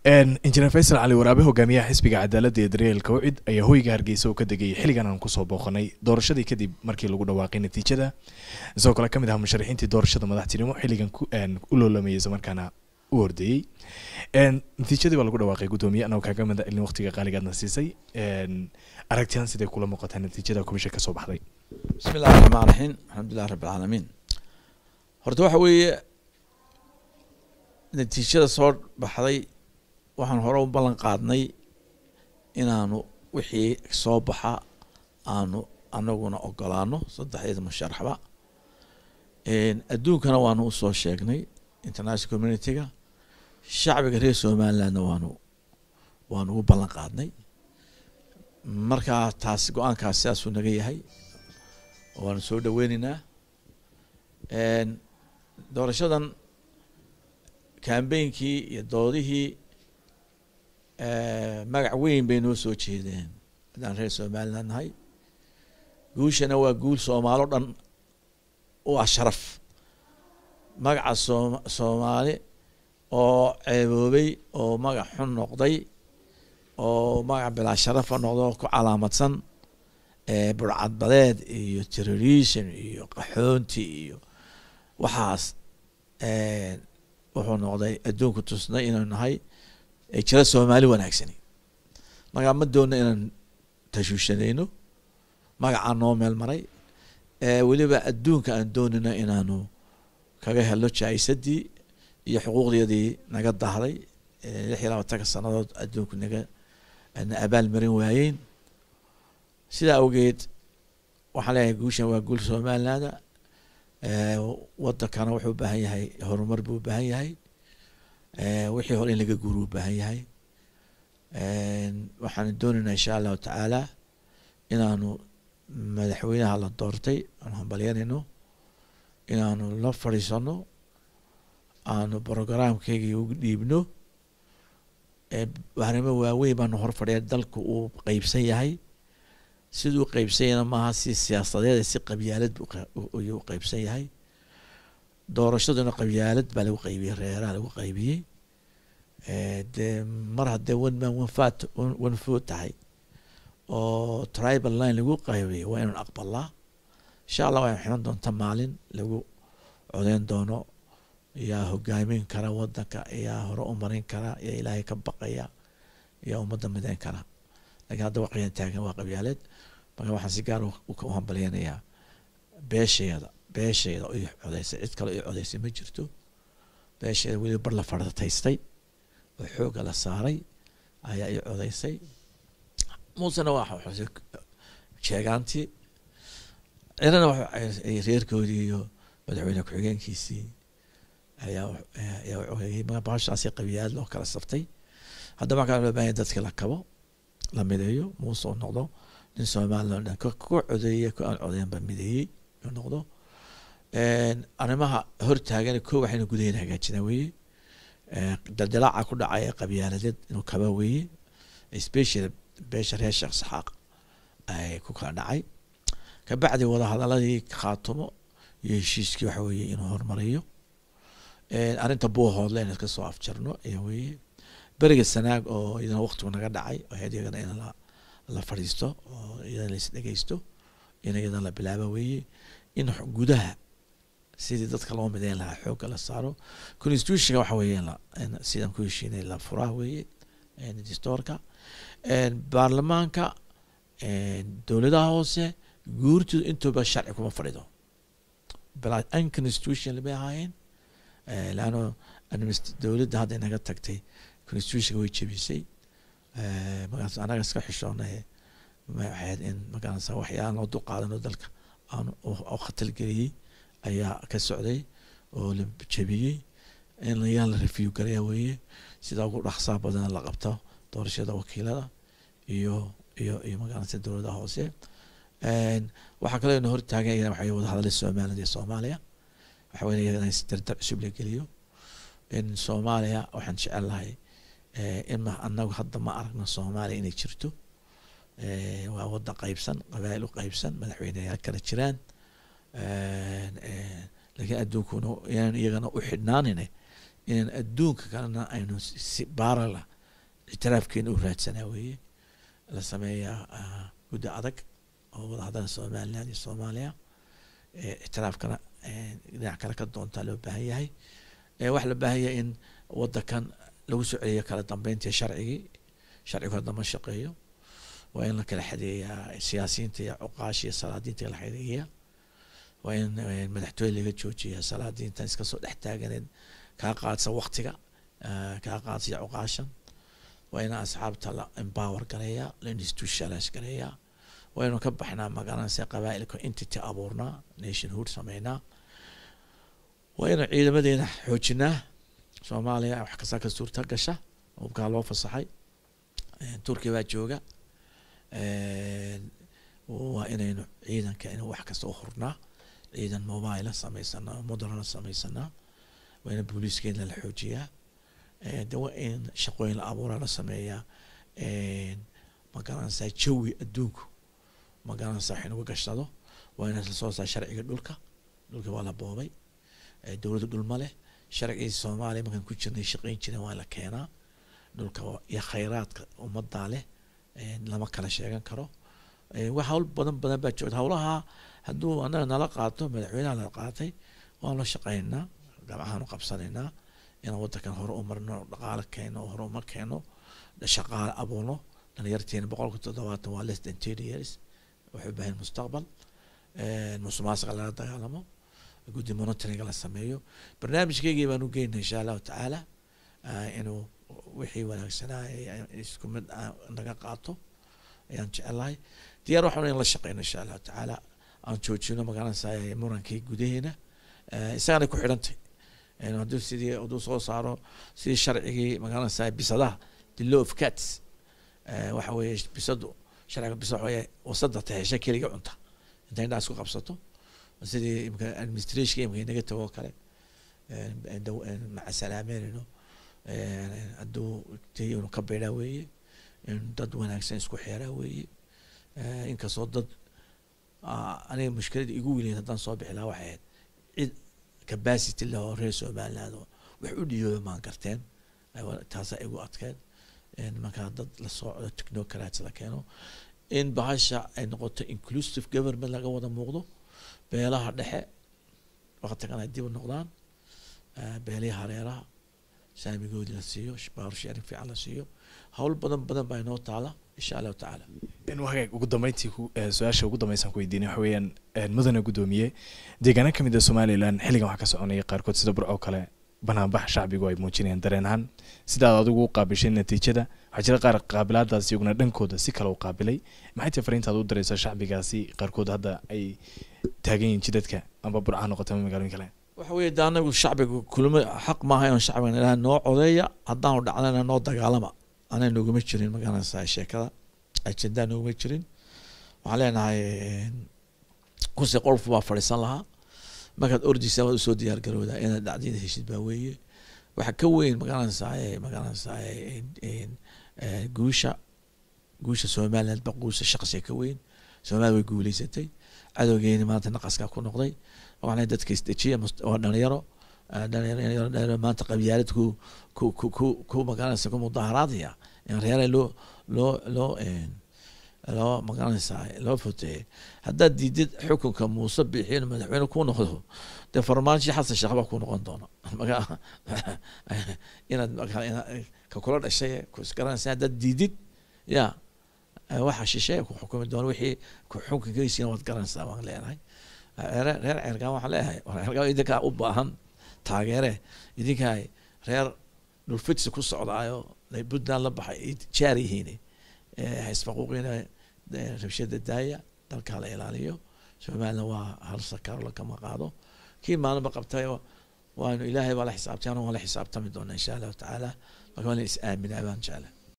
injineer faysal cali waraabe hogaamiyaha xisbiga cadaaladda ee daryeelka wacid ayaa hoyga hargeysa oo ka degayay xilligan aan kusoo booqanay doorashadii kadib markii lagu dhawaaqay natiijada isagoo kale ka mid ah musharaxiintii doorashada madaxtinimo xilligan u loolamayay isla markaana u hordeeyey natiijadii baa lagu dhawaaqay guddoomiye anagoo kaaga mid ilin waqtiga qaaligaadna siisay aragtiyan siday kula muuqataa natiijada komisha kasoo baxday bismi illahi raxmaan raxiim alxamdulilah rabbi alcaalamiin horta waxa weeye natiijada soo baxday waxaan hore u ballan qaadnay inaanu wixii soo baxa aanu anaguna ogolaano saddexdeeda musharaxba adduunkana waanu usoo sheegnay international community-ga shacbiga reer somalilandna waanu waanu ugu ballan qaadnay markaa taas go-aankaas sidaasuu naga yahay waanu soo dhaweyneynaa doorashadan cambainkii iyo doodihii magac weyn bay noo soo jeedeen haddaan reer somaliland nahay guushana waa guul soomaalo dhan u ah sharaf magaca soom soomaali oo ceeboobay oo magac xun noqday oo magac bilaa sharafa noqdo ku calaamadsan burcadbadeed iyo terrorism iyo qaxoonti iyo waxaas wuxuu noqday adduunku tusnay inaynu nahay jira soomaali wanaagsani markaa ma doona inaan tashuushanayno magacaa noo meel maray weliba adduunka aan doonayno inaanu kaga helo jaa-isadii iyo xuquuqdeedii naga dahday lix iyo labaatanka sanadood adduunku naga na abaal marin waayeen sidaa awgeed waxaan leeyahay guushan waa guul somalilanda wadankana wuxuu u baahan yahay horumar buu u baahan yahay wixii hore in laga guuro u baahan yahay waxaan doonaynaa insha allahu tacaala inaanu madaxweynaha la doortay aanu hambalyanayno inaanu la fadhiisano aanu programkeygii ugu dhiibno arrimo waaweyn baanu hor fadhiya dalku uu qeybsan yahay siduu qeybsan yahayna maaha si siyaasadeed si qabyaalad ayuu qeybsan yahay doorashaduna qabyaalad baa lagu qaybiyey reeraha lagu qaybiyey dee mar haddee one man one fat one food tahay oo tribal line lagu qaybiyey waa inaan aqbalaa insha allah waa ximan doonta maalin lagu codeyn doono yaa hogaamin kara wadanka yaa hore u marin kara yaa ilaahay ka baqaya yaa ummadda mideyn kara lakiin hadda waqiyan taagan waa qabyaaleed marka waxaan si gaar u hambalyanayaa beesheeda beesheeda i codeysay cid kale i codeysay ma jirto beesheeda weliba bar la farataystay oo xooga la saaray ayaa i codeysay muusena waa xusay sheegaantii cirana reerkoodii iyo madaxweyne ku-xigeenkiisii ayaa ayaa codeeyey baashaasi qabiyaad loo kala saftay haddaba markaa loo bahan dadka la kabo la mideeyo muuse u noqdo nin somaliland ku codeeye ku aan codeynba mideeyey u noqdo arrimaha hortaagan ko waxaynu gudaheena hagaajinaa weeye daldalaaca ku dhacaya qabyaaladeed inuu kaba weeye special beesha reer sheekh saxaaq ay ku kala dhacay kabacdi wadahadaladii khaatumo iyo heshiiskii waxa weeye inuu horumariyo arrinta buuhoodle in iska soo afjarno ayaa weeye beriga sanaag oo iyadana waqtigu naga dhacay ahayd iyagana in la la fadhiisto oo iyadana lais dhegeysto in iyadana la bilaabo weeye in gudaha sidii dadka loo mideyn lahaa xoogga la saaro constitutionka waxa weeye in sidan ku heshiinay la furaa weeye distoorka baarlamaanka dowladaha hoose guurtooda intooba sharci kuma fadhido unconstitutional bay ahaayeen leano dowladda hadda inaga tagtay constitutionka way jebisay markaas anaga iska xishoonay waxayd in markaas waxyaalan loo dulqaadano dalka aan oo khatar geliyey ayaa ka socday oo la jebiyey in yaa la review garaya weeye sida ugu dhaqsaa badan la qabto doorashada wakiilada iyo iyo iyo magaalada dowladaha hoose waxaa kaloo ina hortaagan iyana waxa wada hadalay somaliland iyo soomaaliya waxa weya iyagana dardar cusub la geliyo in soomaaliya waxaan jecel lahay in anagu hadda ma aragno soomaaliya inay jirto waa wadan qeybsan qabail u qeybsan madaxweyneyaal kala jiraan laakiin adduunkuna inaan iyagana u xidhnaanine inaan adduunka kalena aynu si baarala ictiraafkeena u raadsanaa weeye la sameeyaa ah, guddi adag oo wadahadala somaliland iyo soomaaliya Eh, ictiraafkana eh, dhinac kale ka doontaa loo baahan yahay Eh, waxaa loo baahan yahay in wadankan lagu soo celiyo kala dambeyntii sharcigii sharcigu hadda ma shaqeeyo waa in la kala xadeeyaa siyaasiyiinta iyo cuqaasha iyo salaadiinta la xadeeyaa waa in eh, madaxtooye laga joojiyaa salaadiintan iska soo dhex taaganeed kaa qaadsa waktiga eh, kaa qaadsa cuqaashan waa in asxaabta la empower gareeyaa la institutionalize gareeyaa waa inu ka baxnaa magaranaysa qabaa'ilka entity abuurnaa nationhood sameynaa waa inu ciidamadeena xoojinaa soomaaliya wax kasta ka suurta gasha hubkaa loo fasaxay Eh, turkiya baa jooga Eh, waa inaynu ciidanka inu wax kasta u hurnaa ciidan mobile sameysanaa moderna sameysanaa waa in booliiskeena la xoojiyaa Eh, de waa in shaqooyin la abuuraa la sameeyaa Eh, ma garanaysaa jawi adduunku ma garanaysaa wax inagu gashado waa in lasoo saa sharciga dhulka dhulka waa la boobay Eh, dowladda dhul ma leh sharcigii soomaaliya markaan ku jirnay shaqeyn jiren waa la keenaa dhulka waa- iyo khayraadka ummadaa leh Eh, lama kala sheegan karo Eh, wax hawl badan badan baa joogta hawlaha hadduu anaga nala qaato madaxweynaha nala qaatay waan la shaqeynaa gabcahaanu qabsanaynaa inaan wadankan hore u marno dhaqaale keeno hore uma keeno shaqaale abuurno dhalinyarteena boqolka toddobaatan waa less than ten years waxay u baahan mustaqbal Eh, musuqmaasuqa lala dagaalamo guddi monitoringa la sameeyo barnaamijkeygii baan u geynay insha allahu tacaala ah, inuu wixii wanaagsanaa ee isku mid ah naga qaato ayaan jecelahay diyaar waxaan in la shaqeyno insha allahu tacaala aan joojino magaranaysa murankii gudaheena Eh, isagana ku xidhantay Eh, hadduu sidii hadduu soo saaro sidii sharcigii magaranaysa bisadaha the law of cats Eh, waxa weeye bisadu sharciga bisa waxa weeye wasada tahesha keliga cunta intay indhaha isku qabsato sidii imka administration imka inaga tago oo kale Eh, daw- eh, maca salaameynayno Eh, hadduu tay inu ka beedhaa weeye in dad wanaagsan isku xeeraa weeye Eh, inkastoo dad ah, aniga mushkilada igu weyneyd haddaan soo bixi lahaa waxay ahayd cid capacity leh oo reer somaliland oo wax u dhiyooda maan garteen Eh, wa- taasaa igu adkeed Eh, markaa dad la socdo technocrats la keeno in bahasha ay noqoto inclusive government laga wada muuqdo beelaha dhexe waqtigan ay dib u noqdaan eh, beelihii hareeraha saamigoodii la siiyo baaru sharing fiican la siiyo hawl badan badan baa inoo taala insha allahu tacaala in hagaag ugu dambeyntii ku- eh, su-aasha ugu dambeysaan ku weydiinay waxa weeyaan eh, mudane guddoomiye deegaano ka mid a somalilan xilligan waxaa ka soconaya qaarkood sida burco kale banaanbax shacbigu ay muujinayaan dareen ahaan sidaad adigu u qaabishay natiijada waxaa jira qaar qaabilaadaas iyaguna dhankooda si kale u qaabilay maxay tahay fariintaad u diraysaa shacbigaasi qaarkood hadda ay taagan yihiin jidadka amba burca ha noqoto ama magaalooyin kale waxa weeye de anagu shacbiga kulma xaq maaha inaan shacbiga ilaha noo codeeya haddaanu dhacnana noo dagaalama anaa nooguma jirin magaranaysaa sheekada ajendaa nooguma jirin waxaan leenahay kursi qolf baa fadhiisan lahaa markaad ordaysa waad usoo diyaar garowdaa inaad dhacdida heshid baa weeye waxa ka weyn magaranaysaa magaranaysaa guusha guusha somaliland ba guusha shaqsiga ka weyn somaliland way guuleysatay cadowgeeni maanta naqaskaa ku noqday waxaan dadka isdejiya mus- waa dhalinyaro ah, dhalinyaro dhalinyaro maanta qabyaalad ku ku ku ku ku magaranaysa ku mudaaharaadaya in reere loo loo loo een, loo magaranaysaa loo foteeyay haddaad diidid xukunka muuse bixiin madaxweyne ku noqdo dee farmaajo xasan sheekh baa ku noqon doona maga inaad maga- inaad ka kula dhashay ku isgaranaysa haddaad diidid ya eh, waxa shisheeye ku xukumi doona wixii ku xukunkiisina waad garanaysaa baan leenahay reer reer ceergaan waxaan leeyahay war ceergaan idinkaa u baahan taageere idinkaa reer dhulfidsi ku socdaayo ay puntland la baxay ay jaar yihiin haysfaquuqina rabshada daaya dalkaa la ilaaliyo somaliland waa hal sakaaro lagama qaado kii maalinba qabtay waanu ilaahay baa la xisaabtay anu waan la xisaabtami doonaa insha allahu tacaala marka waan la is aaminaa baan jeclay